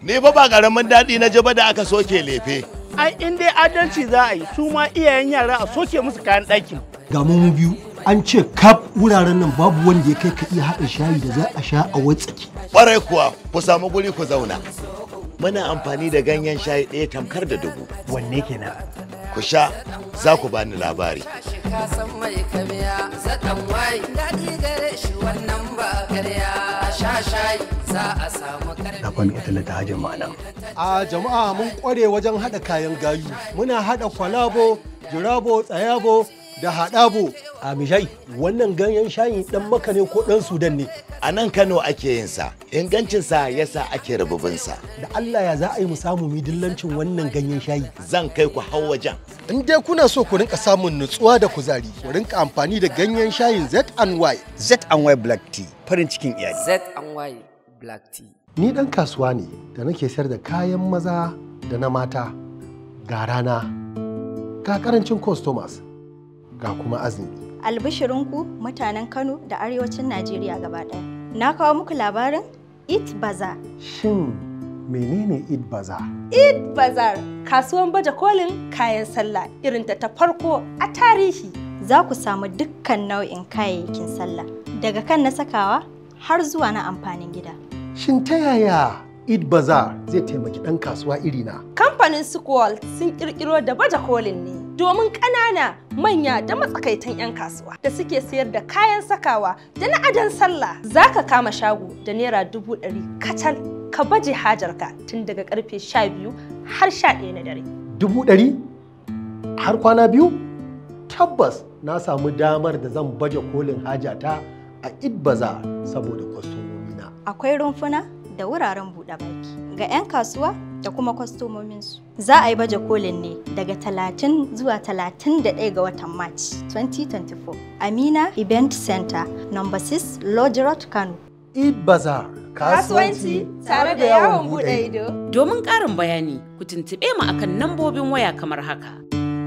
Ni fa ba ƙaramin daɗi na ji ba da aka soke lefe. ai in dai adalci za a yi su ma iyayen yara a soke musu kayan ɗakin ga mu biyu an ce kaf wuraren nan babu wanda ya kai ka iya haɗa shayi da za a sha a watsaki Ƙwarai kuwa ku samu guri ku zauna. Muna amfani da ganyen shayi ɗaya tamkar da dubu. wanne kenan Ku sha za ku bani labari. ka san mai kamiya zaɗan wai daɗi gare shi wannan ba karya sha shayi za a samu karfi na kwami ita ta hajin ma'ana a jama'a mun kware wajen haɗa kayan gayu muna haɗa kwalabo jirabo tsayabo da haɗabo a mishai wannan ganyen shayi ɗan maka ne ko ɗan sudan ne A nan Kano ake yin sa, ingancinsa yasa ake rububinsa. da allah ya za a yi mu samu mu dillancin wannan ganyen shayi Zan kai ku hau wajen. in dai kuna so ku rinka samun nutsuwa da kuzari ku rinka amfani da ganyen shayin Z&Y Z&Y Black Tea farin cikin iyali. Z and Y black tea ni ɗan kasuwa ne da nake sayar da kayan maza da na mata ga rana ga karancin customers ga kuma azumi Albishirinku mutanen Kano da arewacin Najeriya gaba ɗaya. Na kawo muku labarin Eat Bazaar. shin menene id baza Bazar kasuwan baje kolin kayan sallah irin ta ta farko a tarihi. Za ku samu dukkan nau'in kayayyakin sallah daga kan na sakawa har zuwa na amfanin gida. shin ta yaya id bazaar zai taimaki ɗan kasuwa irina Kamfanin Squall sun kirkiro da baje kolin ne domin ƙanana manya da matsakaitan 'yan kasuwa da suke sayar da kayan sakawa da na adon sallah za ka kama shago da naira dubu ɗari kacal ka baje hajarka tun daga karfe sha biyu har sha ɗaya na dare. dubu ɗari har kwana biyu tabbas na samu damar da zan baje kolin hajata a id bazaar saboda kwastomomina Akwai rumfuna da wuraren buɗe baki ga 'yan kasuwa da kuma kwastomominsu. Za a yi baje kolin ne daga 30 zuwa 31 ga watan March 2024. Amina Event Center, number 6, Lodge Road, Kano. id bazaar Kasuwanci tare da yawon buɗe ido. Domin ƙarin bayani, ku tuntuɓe mu akan nambobin waya kamar haka.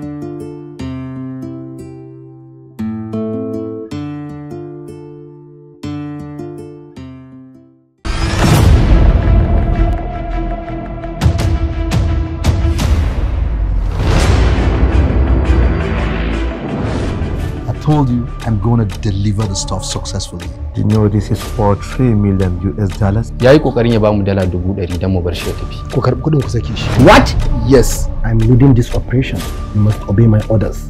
I told you I'm going to deliver the stuff successfully. You know this is for 3 million US dollars. ya yi kokarin ya bamu dala dubu ɗari don mu bar shi ya tafi ku karɓi kuɗin ku sake shi What? yes I'm leading this operation. You must obey my orders.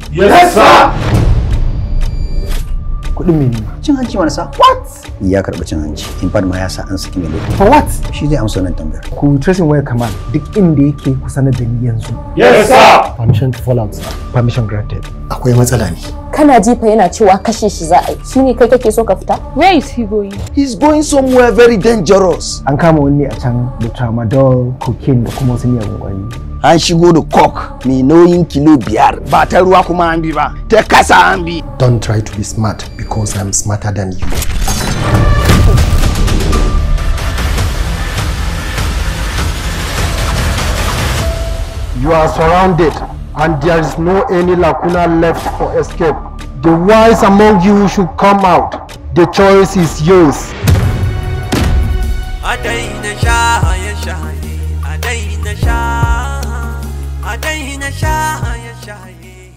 kuɗin mene Cin hanci wani sa? What? Ya karɓi cin hanci. In fact ma ya sa an saki mai laifi. For what? Shi zai amsa wannan tambayar. Ku tracing waya command duk inda yake ku sanar da ni yanzu. permission to fall out sir. Permission granted. akwai matsala ne kana jifa yana cewa kashe shi za a yi shine kai kake so ka fita Where is he going? He's going somewhere very dangerous. An kama wani a can da tramadol, cocaine da kuma wasu miyagun ƙwayoyi. An shigo da coke mai nauyin kilo biyar. Ba ta ruwa kuma an bi ba. Ta kasa an bi. don't try to be smart because i'm smarter than you You are surrounded and there is no any lacuna left for escape. The wise among you should come out. The choice is yours. a daina shaye shaye a daina sha a daina shaye shaye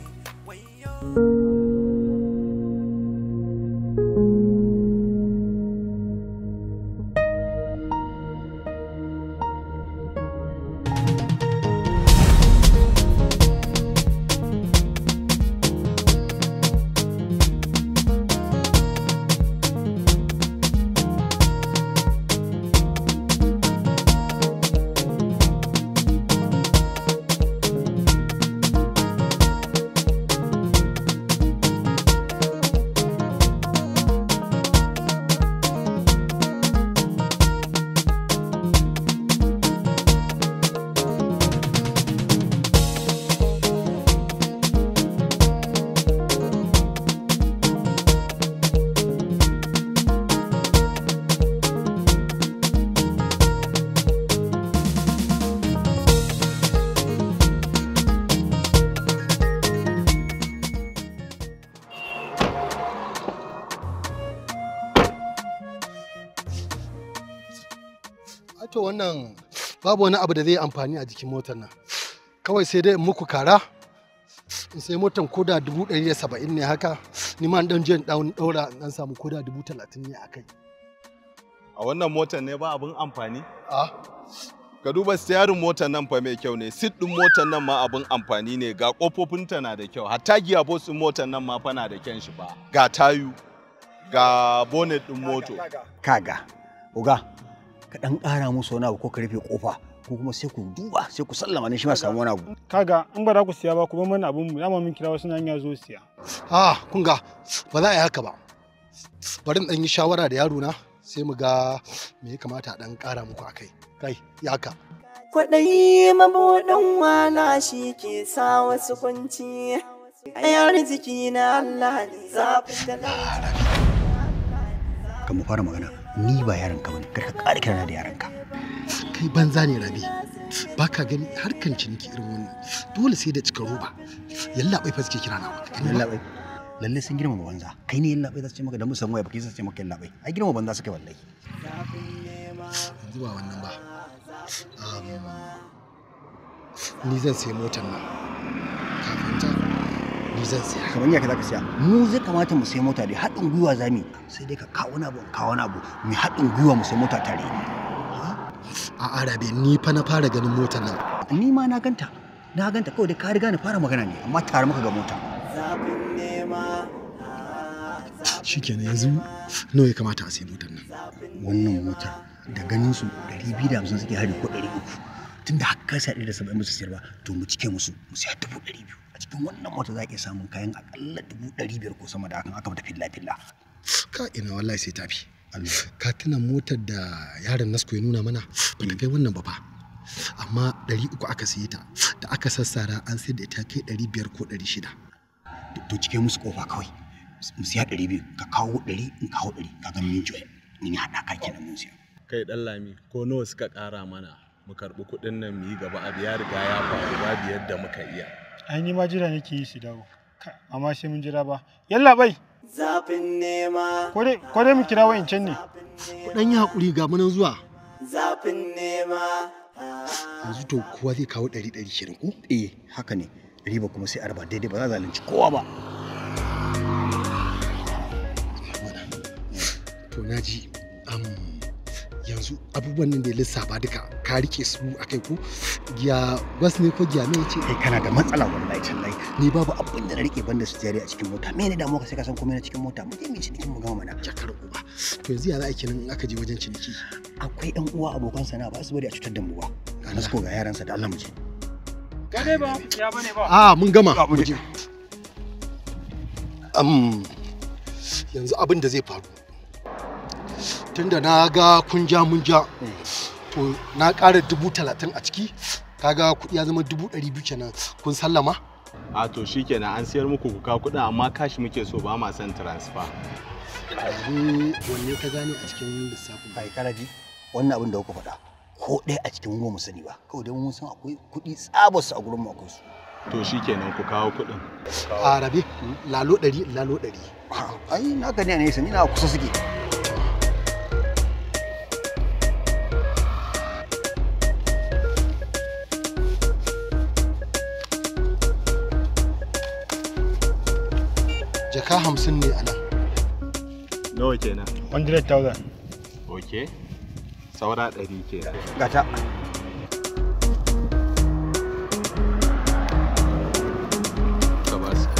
to wannan babu wani abu da zai amfani a jikin motar nan kawai sai dai in muku kara in sai motar koda dubu ɗari da saba'in ne haka ni ma dan je dan ɗaura in dan samu koda dubu talatin ne a kai a wannan motar ne ba abin amfani a ka duba steering motar nan fa mai kyau ne seat din motar nan ma abin amfani ne ga kofofinta na da kyau hatta gearbox din motar nan ma fa na da kyan shi ba ga tayu ga bonnet din moto kaga uga ka dan ƙara musu wani abu ko ka rufe kofa ko kuma sai ku duba sai ku sallama ne shi ma samu wani abu kaga in ba za ku siya ba ku bar mana abun mu dama mun kira wasu nan ya zo siya a kun ga ba za a yi haka ba bari in dan yi shawara da yaro na sai mu ga me ya kamata a dan ƙara muku akai kai ya ka Kwaɗayi mabuɗin wala shi ke sa wasu kunci, ayar jiki na Allah ne zafin da kan mu fara magana ni ba yaron ka bane kar ka ƙara kirana da yaron ka kai banza ne rabi ba ka gani harkan ciniki irin wannan dole sai da cika roba yalla bai fa suke kira na yalla bai lalle sun girma banza kai ne yalla bai za su ce maka da musan waya baki za su ce maka yalla bai ai girma banza suka wallahi yanzu ba wannan ba ni zan sayi motar nan kafin ta ni zan siya kamar ya ka za ka siya mu zai kamata mu sayi mota dai haɗin gwiwa za mu sai dai ka kawo wani abu in kawo wani abu mu haɗin gwiwa mu sayi mota tare a arabe ni fa na fara ganin motar nan ni ma na ganta na ganta kawai dai ka riga ni fara magana ne amma tare muka ga mota shikenan yanzu nawa ya kamata a sayi motar nan wannan motar da ganin su 250 suke hari ko 300 tunda har ka sa 170 musu siyar ba to mu cike musu mu siya 200 a cikin wannan mota za ka samun kayan akalla 500 ko sama da hakan aka mata filla filla ka ina wallahi sai tafi ka tuna motar da yaron nasko ya nuna mana ba ta kai wannan ba fa amma 300 aka siye ta da aka sassara an sayar da ita kai 500 ko 600 to cike musu kofa kawai mu siya 200 ka kawo 100 in kawo 100 ka ga mun joye ni haɗa ka kenan mun siya kai dan lami ko nawa suka ƙara mana mu karɓi kuɗin nan mu yi gaba abu ya riga ya faru babu yadda muka iya ai ni ma jira nake yi su dawo amma sai mun jira ba yalla bai Zafin nema. ko dai mu kira wa'incan ne dan yi hakuri ga munan zuwa Zafin nema. yanzu to kowa zai kawo ɗari ɗari shirin ko eh haka ne riba kuma sai arba daidai ba za a zalunci kowa ba to na ji yanzu abubuwan nan da ya lissafa duka ka rike su a kai ko giya bas ne ko giya me ce kai kana da matsala wallahi tallahi ni babu abin da na rike banda su jari a cikin mota me ne damuwa ka sai ka san komai na cikin mota mu je mu cinikin mu gama mana jakar uba to yanzu ya za a kenan in aka je wajen ciniki akwai yan uwa abokan sana ba su bari a cutar da mu ba ga nasko ga yaransa da Allah mu je ka dai ba ya bane ba a mun gama mu je um, yanzu abin da zai faru tunda na ga kun ja mun ja to na ƙara dubu talatin a ciki kaga kuɗi ya zama dubu ɗari biyu kenan kun sallama a to shikenan an siyar muku ku kawo kuɗin amma kashi muke so ba ma son transfer yanzu wanne ka gane a cikin lissafin ai karaji wannan abin da kuka faɗa ko ɗaya a cikin mu sani ba kawai dai mun san akwai kuɗi tsabar su a gurin mu akwai su to shikenan ku kawo kuɗin a rabe lalo ɗari lalo ɗari ai na gani a nesa ni na kusa suke jaka hamsin ne a nan nawa kenan 100,000 ok saura ɗari kenan gata ka ba su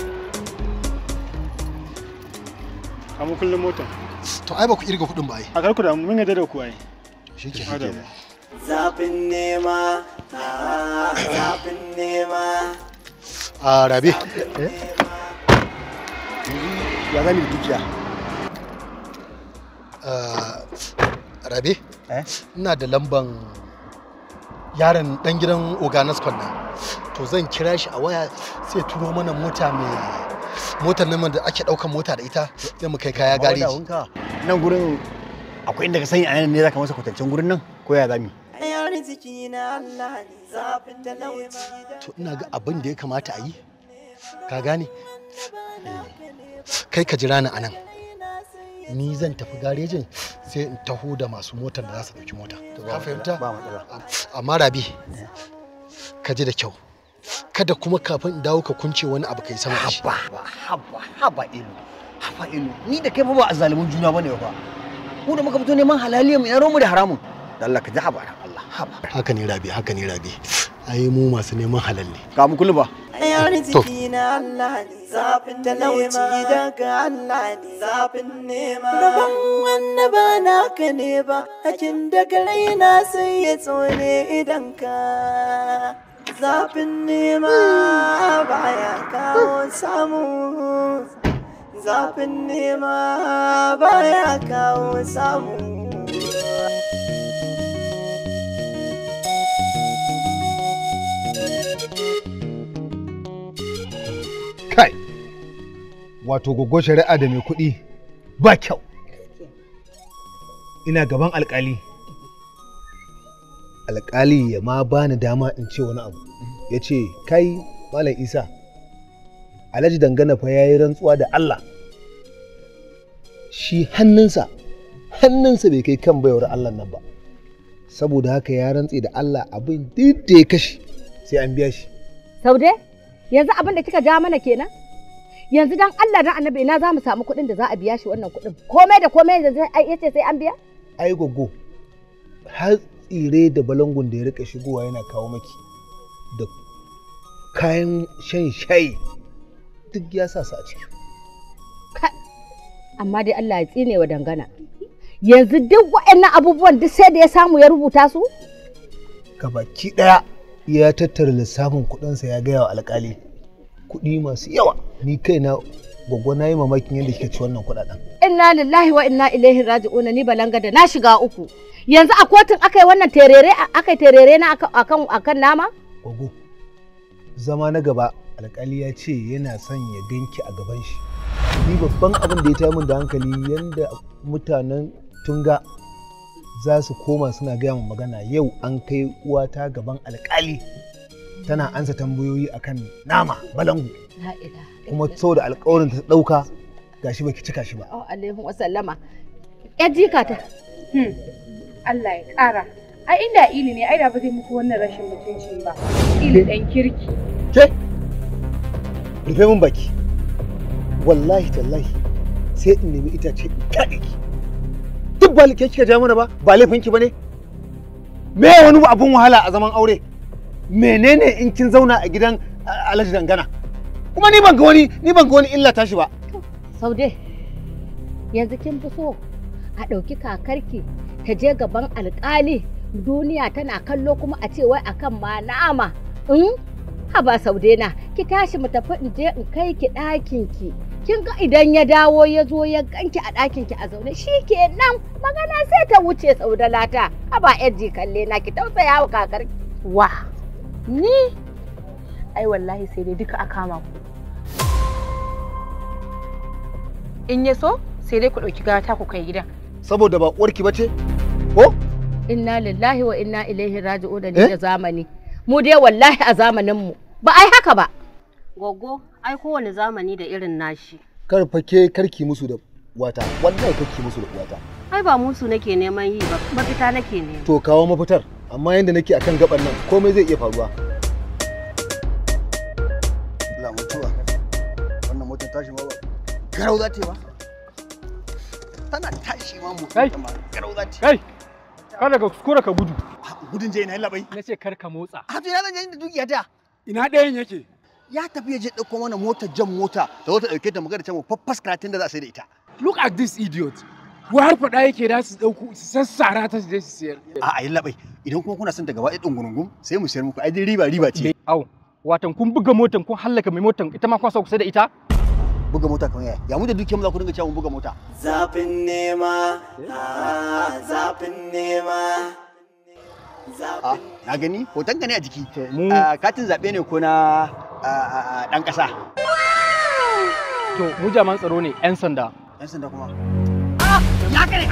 kamu kullum motar to ai ba ku irga kuɗin ba ai a karku da mun yadda da ku ai shi ke Zafin nema. Zafin nema. a rabe ya zami da dukiya rabe ina da lamban yaron dan gidan oganas nan to zan kira shi a waya sai turo mana mota mai motar nan da ake daukan mota da ita sai mu kai kaya gareji nan gurin akwai inda ka sani a nan ne zaka masa kwatancen gurin nan ko ya zami Ayar jiki na Allah ne zafin da nema. to ina ga abin da ya kamata a yi ka gane kai ka jira ni a nan ni zan tafi garejin sai in taho da masu motar da za su ɗauki mota ka fahimta ba matsala amma rabi ka ji da kyau kada kuma kafin in dawo ka kunce wani abu kai sama da shi haba haba haba ilu haba ilu ni da kai fa ba a zalimin juna bane ba mu da muka fito neman halaliya mu yaro mu da haramun da Allah ka ji haba dan Allah haba haka ne rabi haka ne rabi ai mu masu neman halal ne ka mu kullu ba Ayar jiki na Allah ne zafin talauci daga Allah ne zafin nema. Rabon wanda ba naka ne ba, hakin daga raina sai ya tsone idan ka. Zafin nema baya kawo samu. Zafin nema baya kawo samu. kai wato gogo shari'a da mai kuɗi ba kyau ina gaban alkali alkali ya ma bani dama in ce wani abu ya ce kai malam isa alhaji dangana fa ya yi rantsuwa da allah shi hannunsa hannunsa bai kai kan bayar allah nan ba saboda haka ya rantse da allah abin duk da ya kashe sai an biya shi Saude, yanzu abin da kika ja mana kenan? Yanzu dan Allah dan Annabi ina za mu samu kuɗin da za a biya shi wannan kuɗin. Komai da komai yanzu ai yace sai an biya? ai gogo har tsire da balangun da ya rika shigowa yana kawo maki da kayan shan shayi duk ya sa su a ciki Amma dai Allah ya tsine wa dangana. Yanzu duk waɗannan abubuwan duk sai da ya samu ya rubuta su? gabaki daya ya tattara lissafin kuɗinsa ya gaya wa alkali kuɗi masu yawa ni kaina gogo na yi mamakin yadda kika ci wannan kuɗaɗen Inna lillahi wa inna ilaihi raji'una ni balanga da na shiga uku. Yanzu a kotun aka yi wannan terere aka yi terere na akan akan akan nama? gogo zama na gaba alkali ya ce yana son ya ganki a gaban shi ni babban abin da ya tayar min da hankali yadda mutanen tunga za su koma suna gaya min magana yau an kai uwata gaban alkali tana ansa tambayoyi akan nama balangu La ilaha kuma saboda alkawarin ta dauka gashi baki cika shi ba Oh alaihi wa sallama. Ya jika ta. Hmm. Allah ya ƙara. Ai inda ili ne ai da ba zai muku wannan rashin mutuncin ba. Ili ɗan kirki. ke rufe min baki wallahi tallahi sai in nemi itace in kaɗe ki duk ba ke kika ja mana ba ba laifin ki bane me wani abun wahala a zaman aure menene in kin zauna a gidan a- alhaji dangana kuma ni ban ga wani ni ban ga wani illa tashi ba Saude, yanzu kin fi so a ɗauki kakarki ta je gaban alƙali duniya tana kallo kuma a ce wai akan ma nama. In? Haba Saude na, ki tashi mu tafi in je in kai ki ɗakin ki. Kin ga idan ya dawo ya zo ya ganki a ɗakin ki a zaune shi kenan magana sai ta wuce Saude lata. Haba yaji kalle na ki tausaya wa kakarki. Wa. Ni? Ai wallahi sai dai duka a kama ku. In ya so sai dai ku ɗauki gata ku kai gidan. saboda ba uwarki bace ko Inna lillahi wa inna ilaihi raji'un da ni Eh? da zamani. Mu dai wallahi a zamanin mu ba ai haka ba. Goggo, ai kowane zamani da irin nashi. kar fake karki musu da wata wallahi karki musu da wata Ai ba musu nake neman yi ba, mafita nake nema. to kawo mafitar amma yanda nake akan gaban nan komai zai iya faruwa Allah mutuwa wannan motar tashi ma ba garau za ta yi ba tana tashi ma mu Kai. garau za ta yi Kai, kada ka kuskura ka gudu. gudun je ina labai Na ce kar ka motsa. a to ina zan je da dukiya ta Ina ɗayan yake? ya tafi ya je ɗauko mana motar jan mota da wata ɗauke ta magana can mu faffas karatun da za a sai da ita Look at this idiot. Wai har faɗa yake da su ɗauko su sassara ta su je su siyar. a a yi labai idan kuma kuna son ta gaba ɗaya ɗungurungun sai mu sayar muku ai dai riba riba ce Au, watan kun buga motan kun hallaka mai motan ita ma kun sa kusa da ita? buga mota kamar yaya ya mu da dukiyar mu za ku dinga cewa mu buga mota Zafin nema, ah, zafin nema. a na gani hoton ka ne a jiki Ah, katin zaɓe ne ko na ah, ah, ah, ɗan ƙasa To, mu jaman tsaro ne 'yan sanda. ɗan sanda kuma Ya kare!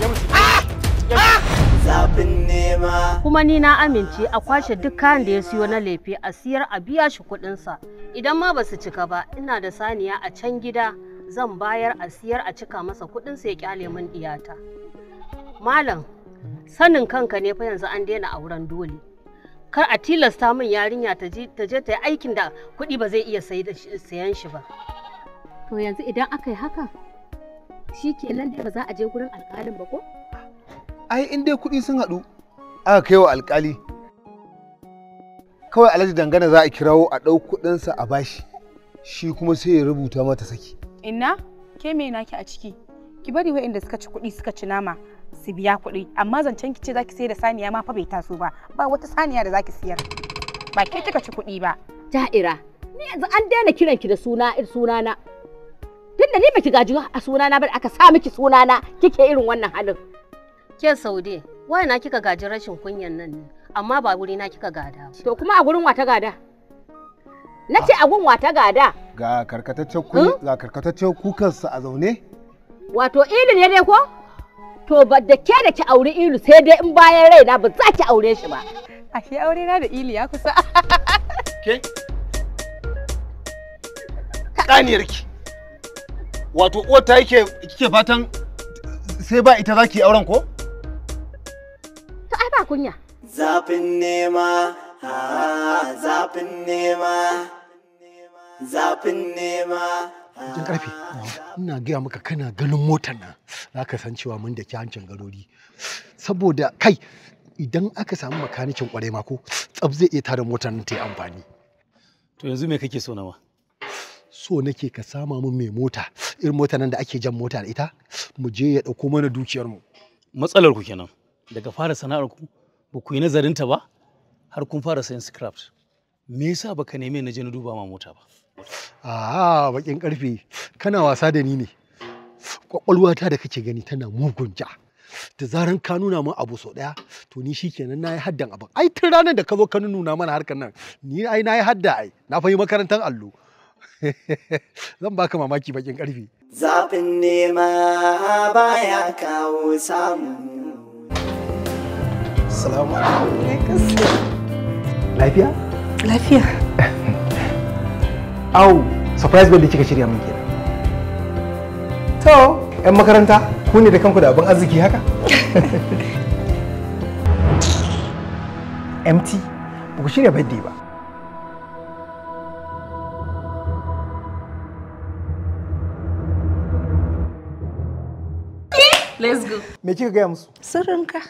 Zafin nema. Kuma ni na amince a kwashe duk kayan da ya siyo na lefe a siyar a biya shi kuɗinsa. Idan ma ba su cika ba, ina da saniya a can gida zan bayar a siyar a cika masa kuɗin sai ya kyale min diyata malam sanin kanka ne fa yanzu an daina auren dole kar a tilasta min yarinya ta je ta yi aikin da kuɗi ba zai iya sayan shi ba To yanzu idan aka yi haka shi kenan dai ba za a je gurin alƙalin ba ko? ai in dai kuɗi sun haɗu aka kai wa alƙali kawai alhaji dangana za a kirawo a ɗau kuɗinsa a bashi shi kuma sai ya rubuta mata saki Inna, ke me naki a ciki? Ki bari waɗanda suka ci kuɗi suka ci nama su biya kuɗi, amma zancen ki ce zaki sayar da saniya ma fa bai taso ba. Ba wata saniya da zaki siyar. Ba ke kika ci kuɗi ba. Ja'ira, ni yanzu an daina kiran ki da suna sunana. Tunda ni baki gaji a sunana ba aka sa miki sunana kike irin wannan halin. ke saude wai na kika gaji rashin kunyan nan ne amma ba wuri na kika gada ba. To kuma a gurin wata gada? Na ce a gun wata gada. ga karkataccen ku ga karkataccen kukansa a zaune Wato ilu ne dai ko? To ba da ke da ki auri ilu sai dai in bayan raina ba za ki aure shi ba. Ashe aure na da ili ya kusa. ke ƙaniyarki wato uwar ta yake kike fatan sai ba ita zaki auren ko To ai ba kunya. Zafin nema, ha, zafin nema, zafin nema. Jan karfe, ina gaya maka kana ganin motar nan za ka san cewa mun da ke hancin garori. Saboda kai idan aka samu makanikin kwarai ma ko tsab zai iya tada motar nan ta yi amfani. To yanzu me kake so nawa? So nake ka sama min mai mota irin motar nan da ake jan mota da ita mu je ya ɗauko mana dukiyarmu. Matsalar ku kenan. Daga fara sana'ar ku ba ku yi nazarin ta ba har kun fara sayan scraps. Me yasa baka neme na je na duba ma mota ba? Ah, bakin karfe kana wasa da ni ne. Kwakwalwata da kake gani tana mugun ja. Da zaran ka nuna min abu sau ɗaya, to ni shikenan na yi haddan abin. Ai tun ranar da ka zo ka nuna mana harkar nan, ni ai na yi hadda ai, na fa yi makarantar allo. Zan baka mamaki bakin karfe. Zafin nema baya kawo samu. Salamu alaikum. Lafiya? Lafiya. au surprise birthday kika shirya min kenan to yan makaranta ku ne da kanku da abin arziki haka empty ba ku shirya birthday ba Let's go. me kika gaya musu Sirrinka.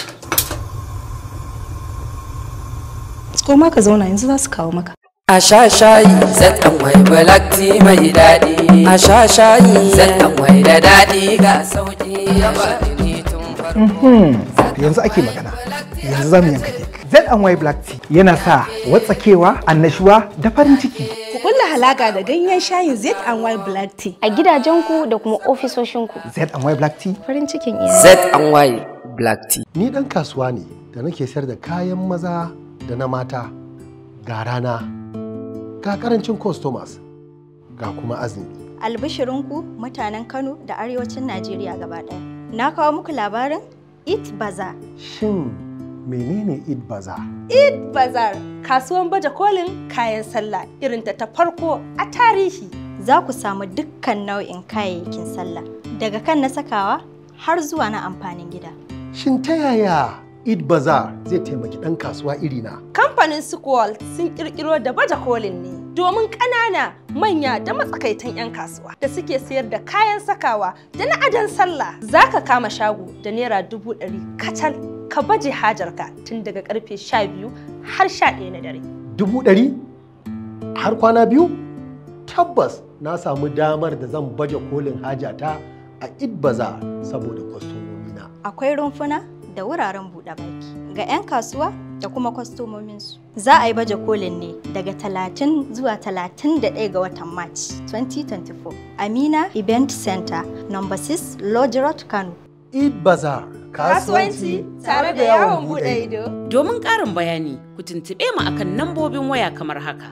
Koma ka zauna yanzu za su kawo maka. A sha shayi zaɗan wai black tea mai daɗi. A sha shayi zaɗan wai da daɗi ga sauƙi ya bani tun Mhm. yanzu ake magana yanzu za mu yanka kek Z&Y Black Tea yana sa watsakewa annashuwa da farin ciki Ku kulla halaka da ganyen shayin Z&Y Black Tea a gidajenku da kuma ofisoshinku. Z&Y Black Tea Farin cikin iyali. Z&Y Black Tea. Ni ɗan kasuwa ne da nake sayar da kayan maza da na mata ga rana ga karancin customers ga kuma azumi. Albishirinku mutanen Kano da arewacin Najeriya gaba ɗaya. Na kawo muku labarin Eat Bazaar. Shin menene Eid Bazaar? Eid Bazaar kasuwan baje kolin kayan sallah irin ta ta farko a tarihi. Za ku samu dukkan nau'in kayayyakin sallah daga kan na sakawa har zuwa na amfanin gida. Shin ta yaya Eid Bazaar zai taimaki ɗan kasuwa irina? Kamfanin Squall sun kirkiro da baje kolin ne domin ƙanana manya da matsakaitan 'yan kasuwa da suke sayar da kayan sakawa da na adon sallah za ka kama shago da naira dubu ɗari kacal ka baje hajarka tun daga karfe sha biyu har sha ɗaya na dare. Dubu ɗari? Har kwana biyu? Tabbas na samu damar da zan baje kolin hajata a Eid Bazaar saboda kwastomomina. Akwai rumfuna da wuraren buɗe baki ga 'yan kasuwa da kuma kwastomominsu. Za a yi baje kolin ne daga 30 zuwa 31 ga watan March 2024. Amina Event Center, number 6, Lodge Road, Kano. Eid Bazaar. Kasuwanci tare da yawon buɗe ido. Domin ƙarin bayani, ku tuntuɓe mu akan nambobin waya kamar haka.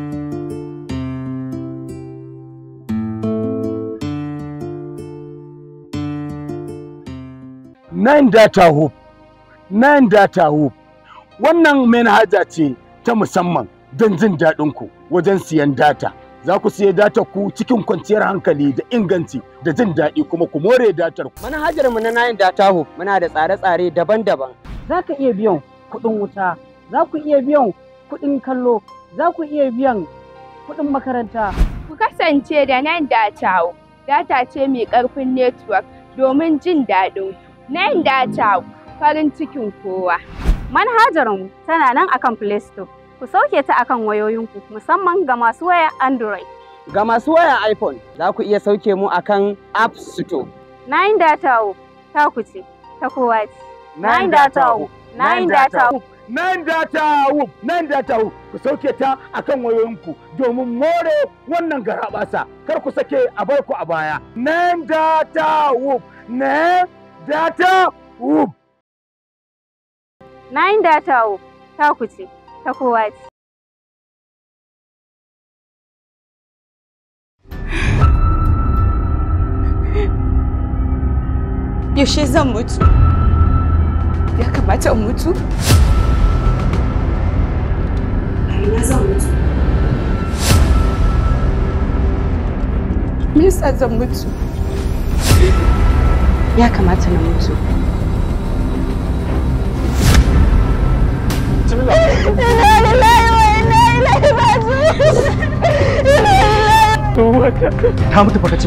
Nine Data Hub. Nine Data Hub. Wannan manhaja ce ta musamman don jin daɗin ku wajen siyan data za ku siya datar ku cikin kwanciyar hankali da inganci da jin daɗi kuma ku more datar ku. Manhajar mu na Nine Data Hub muna da tsare-tsare daban-daban. Za ka iya biyan kuɗin wuta, za ku iya biyan kuɗin kallo, za ku iya biyan kuɗin makaranta. Ku kasance da Nine Data Hub. Data ce mai ƙarfin network domin jin daɗin ku. Nine Data Hub, farin cikin kowa. Manhajar mu tana nan akan Play Store. Ku sauke ta akan wayoyinku musamman ga masu waya Android. Ga masu waya iPhone za ku iya sauke mu akan App Store. Nine Data Hub, ta ku ce, ta kowa ce. Nine Data Hub, Nine Data Hub. Nine Data Hub, Nine Data Hub, ku sauke ta akan wayoyinku domin more wannan garabasa. Kar ku sake a bar ku a baya. Nine Data Hub, Nine Data Hub. Nine Data Hub, ta ku ce, ta kowa ce. Yaushe zan mutu? Ya kamata in mutu? A ina zan mutu? Me yasa zan mutu? Ya kamata na mutu. Ina lillahi wa inna ilaihi raji'un. Ina lillahi. Ta mutu fa kace.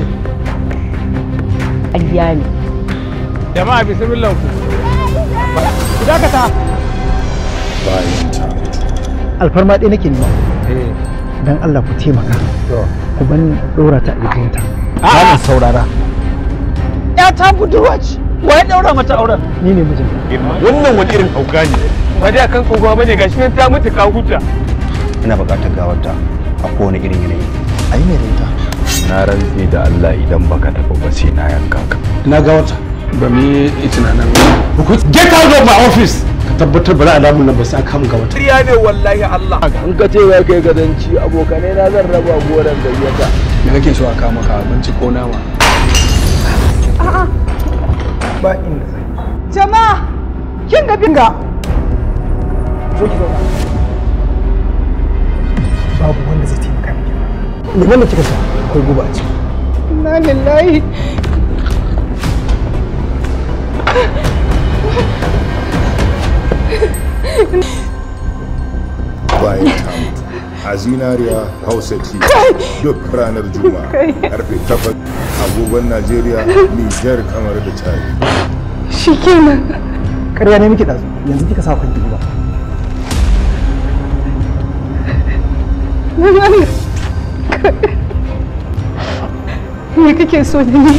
Ƙarya ne. Jama'a bismillah ku. Ku dakata. Bayan ta. alfarma ɗaya nake nema dan Allah ku taimaka ku ban ɗora ta a jikinta ba saurara Ya ta budurwa ce. Wa ya daura mata auren? ni ne mijinta Wannan wani irin hauka ne. Ba dai akan tsohuwa bane gashi nan ta mutu ka huta. ina buƙatar gawarta a kowane irin yanayi a yi mai da ita na rantse da Allah idan baka tafi ba sai na yanka ka Na ga wata. Ba mu yi tunanin. Get out of my office. Ka tabbatar ba za a damu nan ba sai aka mun ga wata. Riya ne wallahi Allah. In ka ce ya kai gadanci abokanai na zan raba goron gayyata. Me kake so a kawo maka abinci ko nama? ba inda zai Jama'a, kin ga binga. zo ki zauna babu wanda zai taimaka miki liman da kika sha akwai guba a ciki Inna lillahi. Bayan ta mutu. A zinariya Hausa TV duk ranar Juma'a karfe 8 agogon Najeriya, Nijar, kamar da Chad. Shikenan. ƙarya ne miki ɗazu yanzu kika sa kanki guba Me kake so da ni?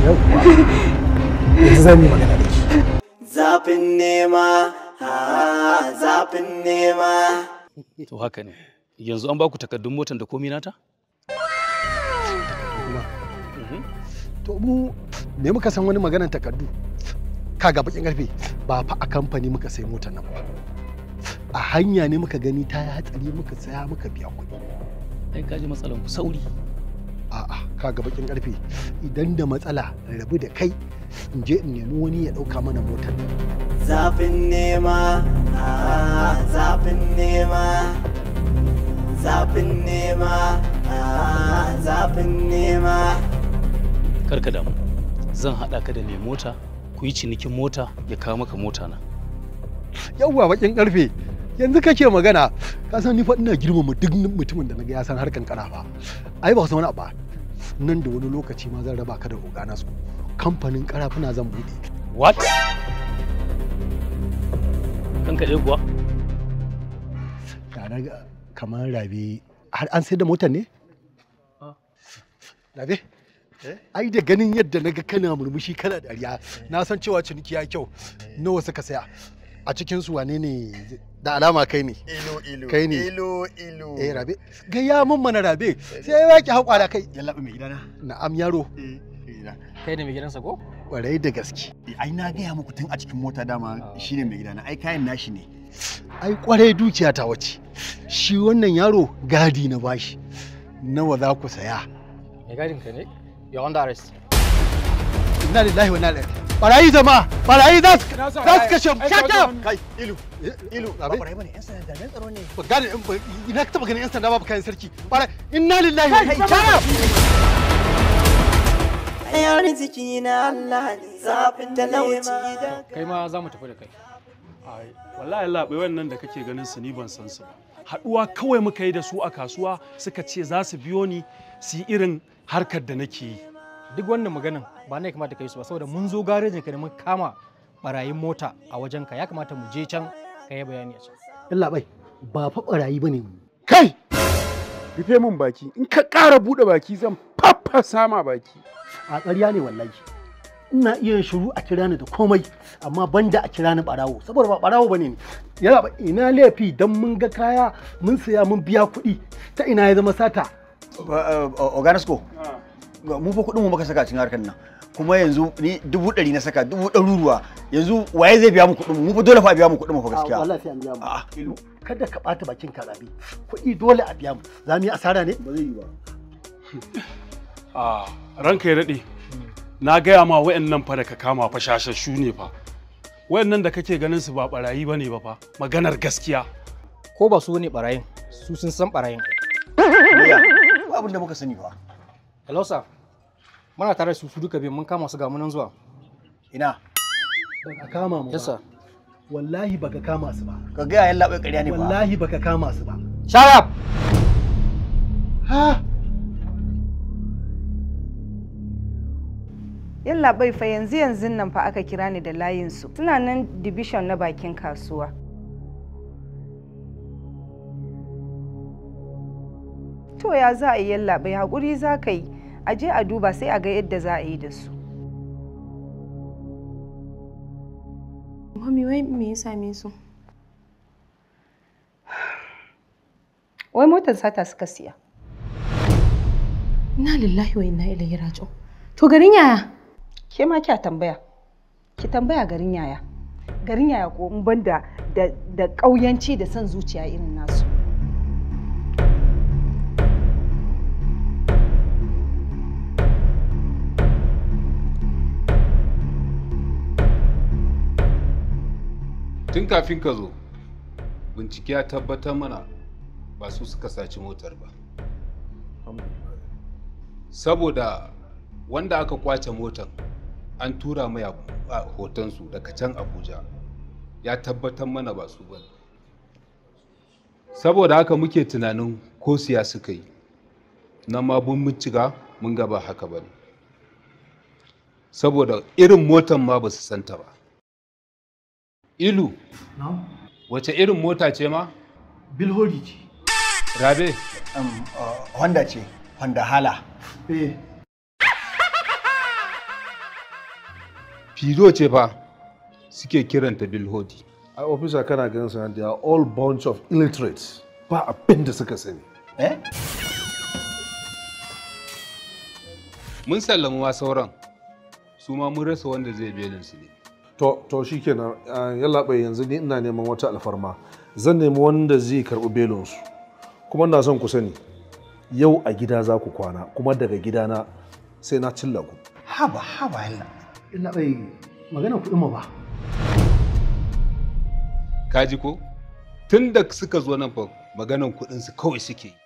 yanzu zan yi magana da shi Zafin nema, ah, zafin nema. To haka ne. Yanzu an baku takardun motan da komi nata? to mu me muka san wani maganar takardu kaga bakin karfe ba fa a kamfani muka sai motar nan ba a hanya ne muka gani ta yi hatsari muka saya muka biya kuɗi Ai kaji matsalan ku sauri. a'a kaga bakin karfe idan da matsala rabu da kai in je in nemi wani ya ɗauka mana motar nan Zafin nema, ah, zafin nema. Zafin nema, ah, zafin nema. Karka damu. Zan haɗa ka da mai mota, ku yi cinikin mota ya kawo maka mota na. yawwa bakin karfe yanzu kake magana ka san ni fa ina girmama duk mutumin da naga ya san harkan karafa ai ba san wani abu ba. nan da wani lokaci ma zan raba ka da ogana su kamfanin karafuna zan bude What? Kanka ɗaya kuwa? da na ga kamar rabe har an sai da motar ne rabe ai da ganin yadda na ga kana murmushi kana dariya na san cewa ciniki ya kyau nawa suka saya a cikin su wane ne da alama kai ne Ilo ilo. kai ne Ilo ilo. eh rabe gaya mun mana rabe sai ya yaki haƙwara kai yallaɓa mai gidana na'am yaro kai da mai gidansa ko kwarai da gaske ai na gaya muku tun a cikin mota dama shine mai gidana ai kayan nashi ne ai kwarai dukiya ta wace shi wannan yaro gadi na bashi nawa za ku saya Mai gadin ka ne? You're under arrest. inna lillahi wa inna ilaihi barayi jama'a barayi za su za su kashe mu Shut up! kai ilu ilu abe barayi bane yan sanda dan tsaro ne ba gane ina ka taba ganin yan sanda ba kayan sarki barayi inna lillahi wa inna ilaihi Ayar jiki na Allah ne zafin talauci da kai ma za mu tafi da kai Ai, wallahi labai wannan da kake ganin su ni ban san su ba haɗuwa kawai muka yi da su a kasuwa suka ce za su biyo ni su yi irin harkar da nake yi duk wannan maganin ba na ya kamata ka yi su ba saboda mun zo garejin ka ne mun kama barayin mota a wajen ka ya kamata mu je can ka yi bayani a can yalla bai ba fa barayi bane mu kai rufe min baki in ka ƙara buɗe baki zan faffasa ma baki a ƙarya ne wallahi ina iya yin shiru a kira ni da komai amma banda a kira ni barawo saboda ba barawo bane ni yana ba ina laifi dan mun ga kaya mun saya mun biya kuɗi ta ina ya zama sata Oganesco, mu fa kuɗin mu muka saka cikin harkar nan. Kuma yanzu ni dubu ɗari na saka dubu ɗaruruwa yanzu waye zai biya mu kuɗin mu mu fa dole fa a biya mu kuɗin mu fa gaskiya. wallahi sai an biya mu kada ka ɓata bakin ka rabi kuɗi dole a biya mu za mu yi asara ne ba zai yi ba a ranka ya daɗe na gaya ma wa'annan fa da ka kama fa shashashu ne fa wa'annan da kake ganin su ba barayi bane ba fa maganar gaskiya ko ba su ne barayin su sun san barayin Iya, ba abin da muka sani fa. hello sir muna tare da su su duka biyu mun kama su ga munan zuwa ina baka kama mu yes sir wallahi baka kama su ba ka ga yayin labai ƙarya ne fa wallahi baka kama su ba shut up ha Yalla bai fa yanzu yanzu nan fa aka kira ni da layinsu. Suna nan division na bakin kasuwa. To ya za a yi yalla bai haƙuri za ka yi. A je a duba sai a ga yadda za a yi da su. Mami wai me ya same su? Wai motar sata suka siya. Inna lillahi wa inna ilaihi raji'un. To garin yaya? Ke ma kya tambaya. Ki tambaya garin yaya. Garin yaya ko in ban da da ƙauyanci da son zuciya irin nasu. tun kafin ka zo bincike ya tabbatar mana ba su suka saci motar ba saboda wanda aka kwace motar an tura mai a hotonsu daga can abuja ya tabbatar mana ba su ba saboda haka muke tunanin ko siya suka yi na ma mun bincika mun gaba haka ba saboda irin motar ma ba su santa ba ilu wace irin mota ce ma bilhori ce rabe Honda ce Honda hala eh fido ce fa suke kiranta bilhodi a ofisa kana ganin sa they are all bunch of illiterates ba abin da suka sani eh mun sallama ma sauran su ma mun rasa wanda zai belin su ne to to shikenan yalla bai yanzu ni ina neman wata alfarma zan nemi wanda zai karbi belin su kuma ina son ku sani yau a gida za ku kwana kuma daga gidana sai na cilla ku haba haba yalla illa bai magana kuɗin mu ba kaji ko tun da suka zo nan fa maganan kuɗin su kawai suke yi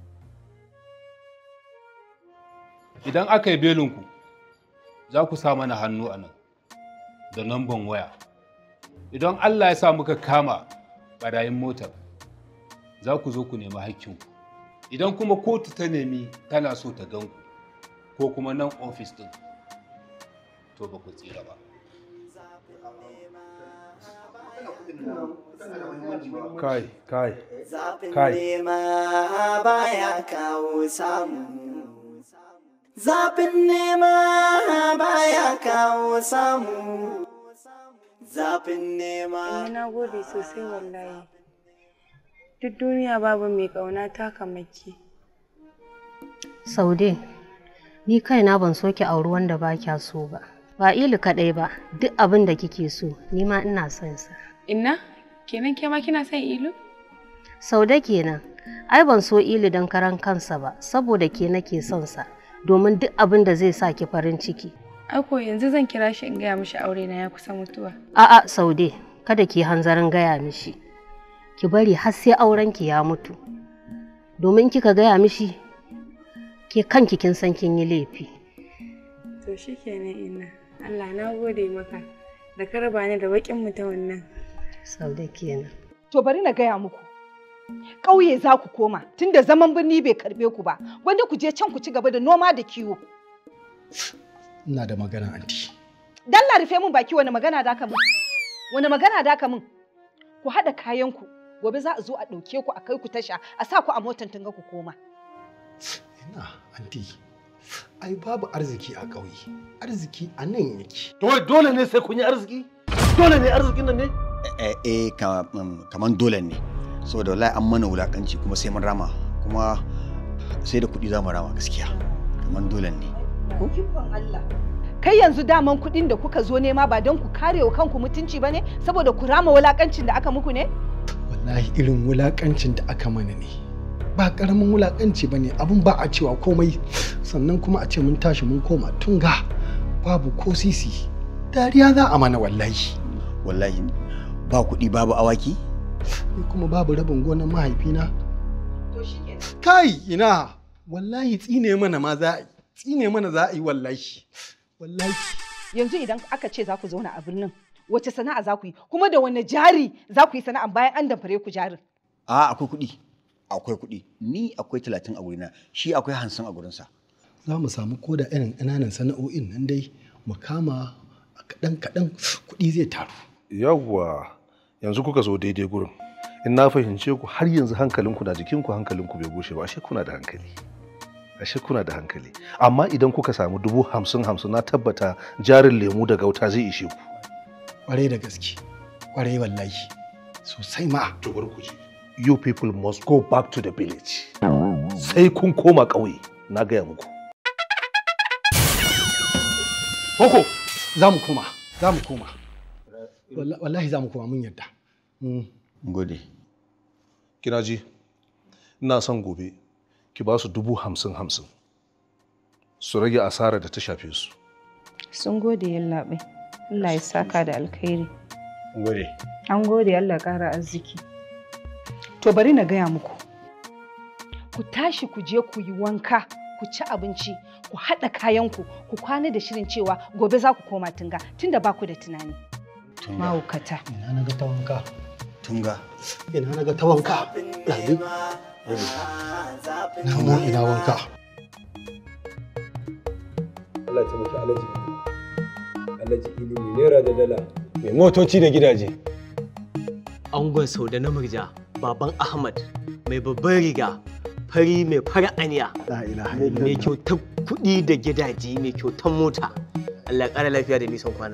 idan aka yi belinku za ku sa mana hannu a nan da namban waya idan allah ya sa muka kama ɓarayin motar za ku zo ku nemi hakkinku idan kuma kotu ta nemi tana so ta gan ku ko kuma nan ofis ɗin to ba ku tsira ba kai kai Zafin kai nema baya kawo samu. Zafin nema baya kawo samu. Zafin nema. Na gode sosai wallahi. Duk duniya babu mai ƙauna ta kamaki. Saude, ni kaina ban so ki auri wanda ba kya so ba. Ba ilu kaɗai ba, duk abin da kike so, ni ma ina son sa. Inna, kenan ke ma kina son ilu? Saude kenan, ai ban so ilu don karan kansa ba, saboda ke nake son sa, domin duk abin da zai sa ki farin ciki. Ako yanzu zan kira shi in gaya mishi aure na ya kusa mutuwa. A'a Saude, kada ki hanzarin gaya mishi. Ki bari har sai aurenki ya mutu. Domin kika gaya mishi, ke kanki kin san kin yi laifi. To shikenan ina. Allah na gode maka da ka raba ni da bakin mutumin nan. Saude kenan. To bari na gaya muku. Ƙauye za ku koma tunda zaman birni bai karɓe ku ba. Wanda ku je can ku ci gaba da noma da kiwo. ina da magana anti Dalla rufe min baki wani magana da ka min. Wani magana da ka min. Ku haɗa kayanku. Gobe za a zo a ɗauke ku a kai ku tasha a sa ku a motar tunga ku koma. ina anti ai babu arziki a ƙauye arziki a nan yake To wai dole ne sai kun yi arziki? Dole ne arzikin nan ne? eh eh ka- um, kaman dole ne saboda wallahi an mana wulakanci kuma sai mun rama kuma sai da kuɗi za mu rama gaskiya kaman dole ne Allah. Kai yanzu daman kuɗin da kuka zo nema ba don ku kare wa kanku mutunci ba ne saboda ku rama wulakancin da aka muku ne? wallahi irin wulakancin da aka mana ne ba karamin wulakanci ba ne abin ba a cewa komai sannan kuma a ce mun tashi mun koma tunga babu ko sisi dariya za a mana wallahi wallahi ba kuɗi babu awaki ni kuma babu rabin gonar mahaifina kai ina wallahi tsine mana ma za a yi tsine mana za a yi wallahi wallahi Yanzu idan aka ce za ku zauna a birnin wace sana'a za ku yi kuma da wani jari za ku yi sana'a bayan an damfare ku jarin. a akwai kuɗi akwai kuɗi ni akwai talatin a gurina shi akwai hamsin a gurinsa za mu samu koda irin ƙananan sana'o'in nan dai mu kama a kaɗan kaɗan kuɗi zai taru yawwa yanzu kuka zo daidai gurin in na fahimce ku har yanzu hankalinku na jikinku hankalinku bai bushe ba ashe kuna da hankali ashe kuna da hankali amma idan kuka samu dubu hamsin hamsin na tabbata jarin lemu da gauta zai ishe ku ƙwarai da gaske ƙwarai wallahi sosai ma to bar ku ji you people must go back to the village sai kun koma ƙauye na gaya muku Koko za mu koma za mu koma Walla- wallahi za mu koma mun yarda gode kina ji ina son gobe ki ba su dubu hamsin hamsin su rage asarar da ta shafe su Sun gode yallaɓai. Allah ya saka da alkhairi. gode An gode Allah ƙara arziki. To bari na gaya muku. Ku tashi ku je ku yi wanka, ku ci abinci, ku haɗa kayanku, ku kwana da shirin cewa gobe za ku koma tunga tunda ba ku da tunani. Mahaukata. ina na ga ta wanka tunga ina na ga ta wanka ɗabi na ma ina wanka Allah ta maki alaji alaji ilimi naira da dala mai motoci da gidaje angon sau da na murja baban ahmad mai babban riga fari mai fara aniya mai kyautar kuɗi da gidaje mai kyautar mota Allah ya ƙara lafiya da nisan kwana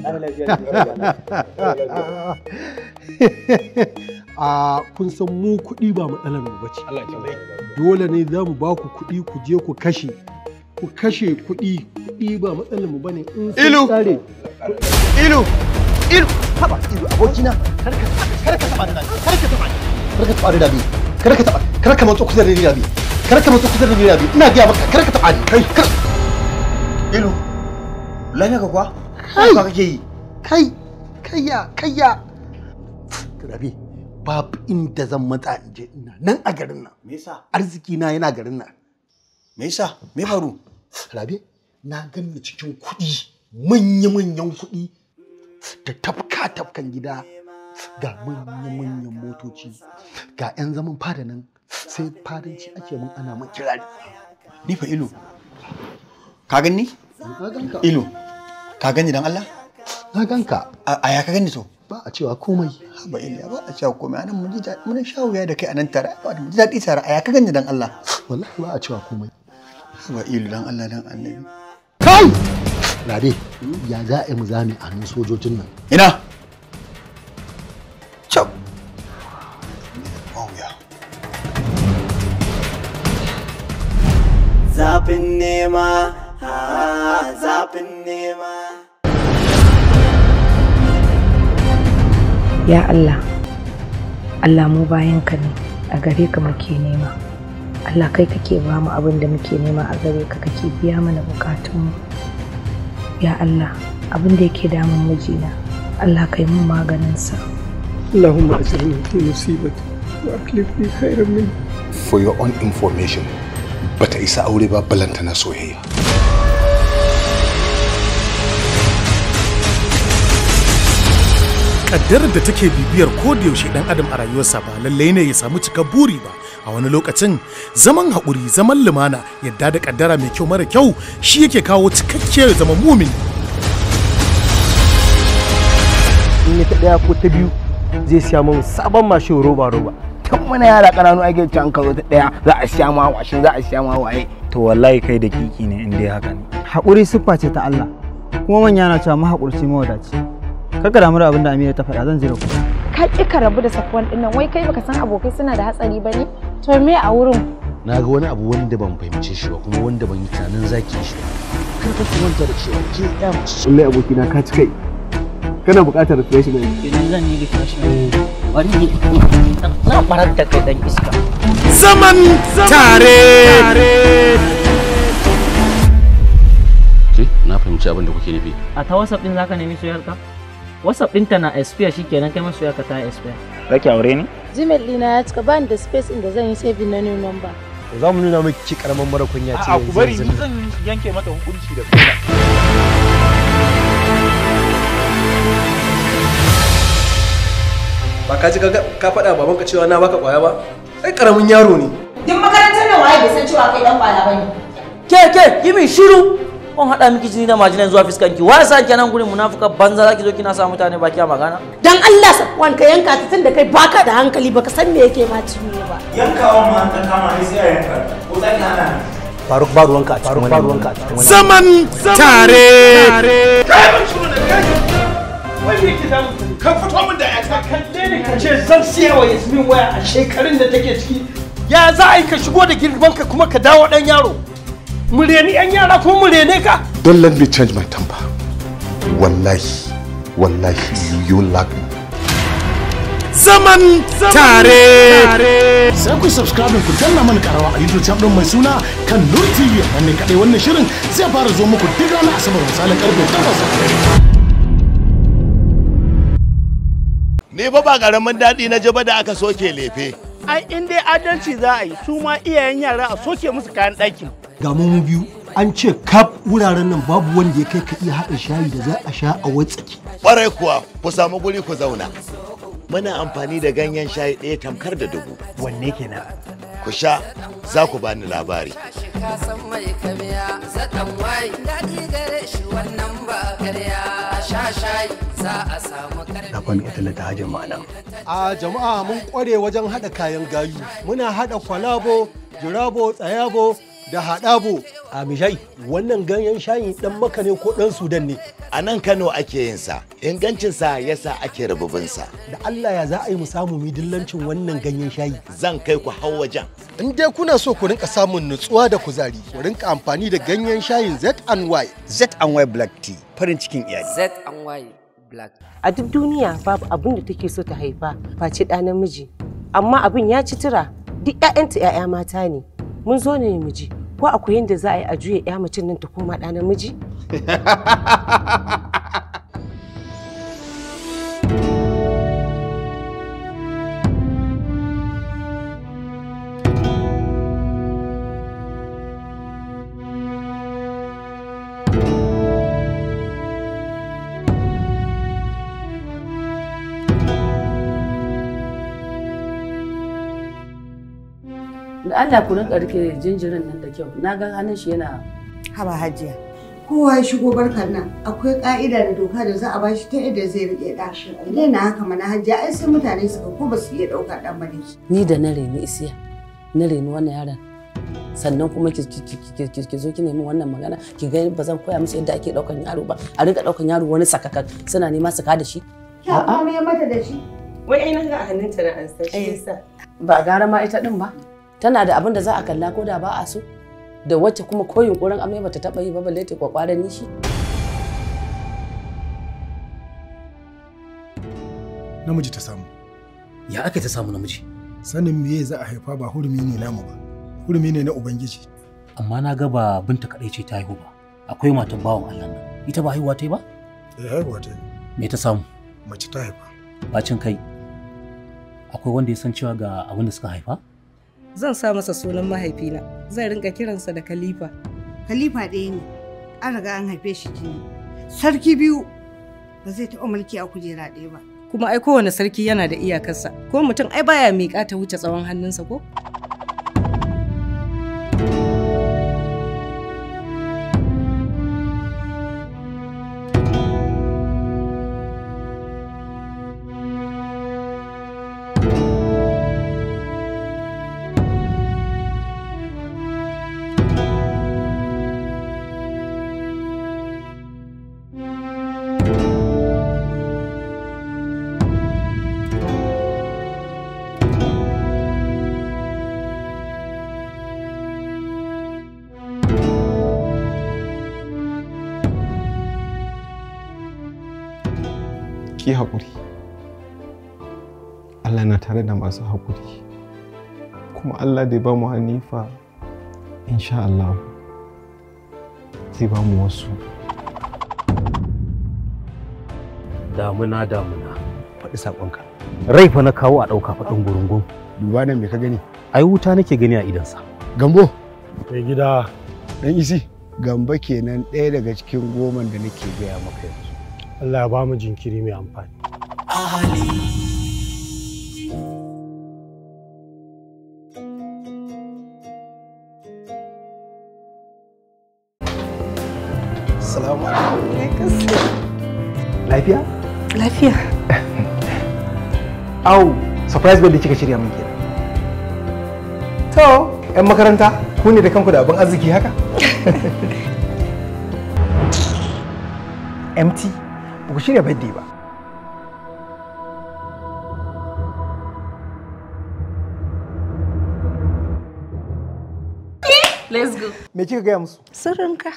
a kun san mu kuɗi ba matsalar mu bace dole ne za mu ba ku kuɗi ku je ku kashe ku kashe kuɗi kuɗi ba matsalar mu bane in sun Ilu! tsare ilu ilu haba ilu abokina kar ka kar ka taba da kar ka taba kar ka taba da dabi kar ka taba kar ka matso kusa da ni dabi kar ka matso kusa da ni dabi ina ga maka kar ka taba ni kai kar ilu lafiya ka kuwa kai ka kake yi kai kayya kayya rabi babu inda zan matsa in je ina nan a garin nan me yasa arziki na yana garin nan me yasa me faru rabi na ganni cikin kuɗi manya-manyan kuɗi da tafka tafkan gida ga manya-manyan motoci ga 'yan zaman fada nan sai fadanci ake mun ana mun kirari ni fa ilu ka gani na ganka ilu ka gani dan Allah na ganka a ya ka gani to ba a cewa komai ba iliya ba a cewa komai anan mun ji daɗi mun sha wuya da kai anan tare ba mun ji daɗi tare a ya ka gani dan Allah wallahi ba a cewa komai ba ilu dan Allah dan annabi kai rabe ya za a yi mu zame a hannun sojojin nan ina Cap. Wauya. Zafin nema, ah, zafin nema. Ya Allah, Allah mu bayanka ne, a gare ka muke nema. Allah kai kake ba mu abin da muke nema a gare ka kake biya mana bukatunmu. ya Allah abin da yake damun mijina Allah kai mun maganinsa اللهم اجرني في مصيبتي واخلف لي خيرا منها for your own information bata isa aure ba balantana soyayya kaddarar da take bibiyar yaushe dan adam a rayuwarsa ba lallai ne ya samu cika buri ba a wani lokacin zaman haƙuri zaman lumana yadda da kaddara mai kyau mara kyau shi yake kawo cikakkiyar zama mumin in ya ta daya ko ta biyu zai siya min sabon mashin roba roba tun muna yara ƙananu ake can ka zo ta daya za a siya ma washin za a siya ma waye to wallahi kai da kiki ne in dai haka ne haƙuri siffa ce ta Allah kuma manya na cewa mahaƙurci mawadaci kaka damu da abin da Amira ta faɗa zan jira ku ka ƙi ka rabu da safuwan ɗin nan wai kai baka san abokai suna da hatsari ba ne to me a wurin na ga wani abu wanda ban fahimce shi ba kuma wanda ban yi tunanin zaki shi ba kar ka manta da cewa ke ya mace wallahi abokina ka ci kai kana buƙatar refreshment idan zan yi refreshment wani na barar da kai dan iska zaman tare ke na fahimci abin da kuke nufi a ta whatsapp din zaka nemi soyayyarka whatsapp ɗinta na expire shikenan kai ma soyayyarka ta expire zaki aure ni gmail ɗina ya cika bani da space inda zan yi saving na new number za mu nuna miki karaman mara kunya ce a ku bari ni zan yanke mata hukunci da kuma ba ka ji ka faɗa babanka cewa na baka ƙwaya ba ai ƙaramin yaro ne Duk makarantar nan waye bai san cewa kai dan kwala bane. ke ke yi min shiru kun haɗa miki jini da majinan zuwa fiskanki wa sa kenan gurin munafuka banza zaki zo kina sa mutane baki a magana Dan Allah Safwan ka yanka ta tunda kai baka da hankali baka san me yake ma ciwo ba. yankawan ma ta kama ni sai a yanka ko zaki hana ni faruk ba ruwanka a cikin wani ruwanka a cikin wani zaman tare kai ban shiru da kai wai me yake damu ka fito min da yata kalle ne ka ce zan siya wa Yasmin waya a shekarun da take ciki ya za a yi ka shigo da girman ka kuma ka dawo dan yaro mu reni yan yara ko mu rene ka don't let me change my temper wallahi wallahi you lack me zaman tare sai ku subscribe ku danna mana karawa a youtube channel mai suna kan nur tv ne kadai wannan shirin zai fara zo muku duk ranar asabar misalin karfe 8 Ni fa ba karamin daɗi na jaba da aka soke lefe. ai in dai adalci za a yi su ma iyayen yara a soke musu kayan ɗakin ga mu mu biyu an ce kaf wuraren nan babu wanda ya kai ka iya haɗa shayi da za a sha a watsaki Ƙwarai kuwa ku samu guri ku zauna. Muna amfani da ganyen shayi ɗaya tamkar da dubu. Wanne kenan? Ku sha za ku bani labari. ka san mai kamiya zaɗan wayi daɗi gare shi wannan ba karya a sha shayi za a samu karfi na fani ita ta hajjar ma'ana A jama'a mun kware wajen haɗa kayan gayu. Muna haɗa kwalabo, jirabo, tsayabo da haɗabo. a mishai wannan ganyen shayi dan maka ne ko dan sudan ne A nan Kano ake yin sa, ingancinsa yasa ake rububinsa. da allah ya za a yi mu samu mi dillancin wannan ganyen shayi Zan kai ku hau wajen. In dai kuna so ku rinka samun nutsuwa da kuzari, ku rinka amfani da ganyen shayin Z&Y. Z&Y Black Tea farin cikin iyali. Z and Y black a duk duniya babu abin da take so ta haifa face ɗa namiji amma abin ya ci tura duk 'ya'yanta 'ya'ya mata ne mun zo ne mu ji ko akwai yadda za a yi a juya 'ya mutum nan ta koma ɗa namiji da Allah ku rinka rike jinjirin nan da kyau na ga hannun shi yana Haba hajiya. Kowa ya shigo barkar nan akwai ka'ida da doka da za a bashi ta yadda zai rike ɗashi. Idan na haka mana hajiya ai sai mutane suka ko ba su iya ɗaukar ɗan bane. ni da na reni isiya na reni wannan yaron sannan kuma ki ki- ki- ki- ki- ki zo ki nemi wannan magana ki ga ba zan koya musu yadda ake daukan yaro ba a rinka daukan yaro wani sakakan suna nema su ka da shi Ya kuma ya mata da shi. wai ai na ga a hannunta na an san shi yasa ba gara ma ita din ba tana da abin da za a kalla ko da ba a so da wacce kuma ko yunkurin amai bata taba yi ba balle ta kwakwaran nishi namiji ta samu Ya aka ta samu namiji? sanin meye za a haifa ba hurumi ne namu ba hurumi ne na ubangiji Amma na ga ba binta kaɗai ce ta haihu ba. Akwai matan bawan Allah nan. ita ba haihuwa ta yi ba Eh haihuwa ta yi. me ta samu Mace ta haifa. bacin kai akwai wanda ya san cewa ga abin da suka haifa Zan sa masa sunan mahaifina. Zan rinka kiransa da Khalifa. Khalifa ɗaya ne. An riga an haife shi jini. Sarki biyu ba zai taɓa mulki a kujera ɗaya ba. Kuma ai kowane sarki yana da iyakarsa. Ko mutum ai baya miƙa ta wuce tsawon hannunsa ko? ki haƙuri Allah na tare da masu haƙuri kuma Allah da ya ba mu hanifa insha Allah zai ba mu wasu damuna damuna faɗi saƙonka rai fa na kawo a ɗauka faɗin gurungun duba nan me ka gani ai wuta nake gani a idansa gambo Mai gida. dan isi gamba kenan ɗaya daga cikin goman da nake gaya maka yanzu Allah ya ba mu jinkiri mai amfani. Salamu alaikum. Lafiya? Lafiya. Au, surprise birthday kika shirya min kenan. To, 'yan makaranta, ku ne da kanku da abin arziki haka? MT, ba ku shirya birthday ba. Let's go. Me kika gaya musu? Sirrinka.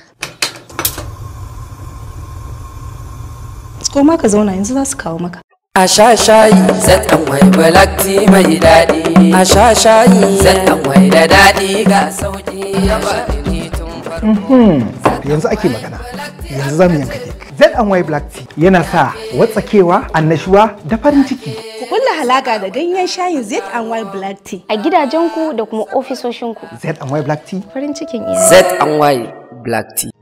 Koma ka zauna yanzu za su kawo maka. A sha shayi zaɗan wai black tea mai daɗi. A sha shayi zaɗan wai da daɗi ga sauƙi ya ba ni tun Mhm. Yanzu ake magana. Yanzu za mu yanka kek. ZY Black Tea yana sa watsakewa, annashuwa da farin ciki. Ku kulla halaka da ganyen shayin Z&Y Black Tea a gidajenku da kuma ofisoshinku. ZY Black Tea Farin cikin iyali. Z&Y Black Tea.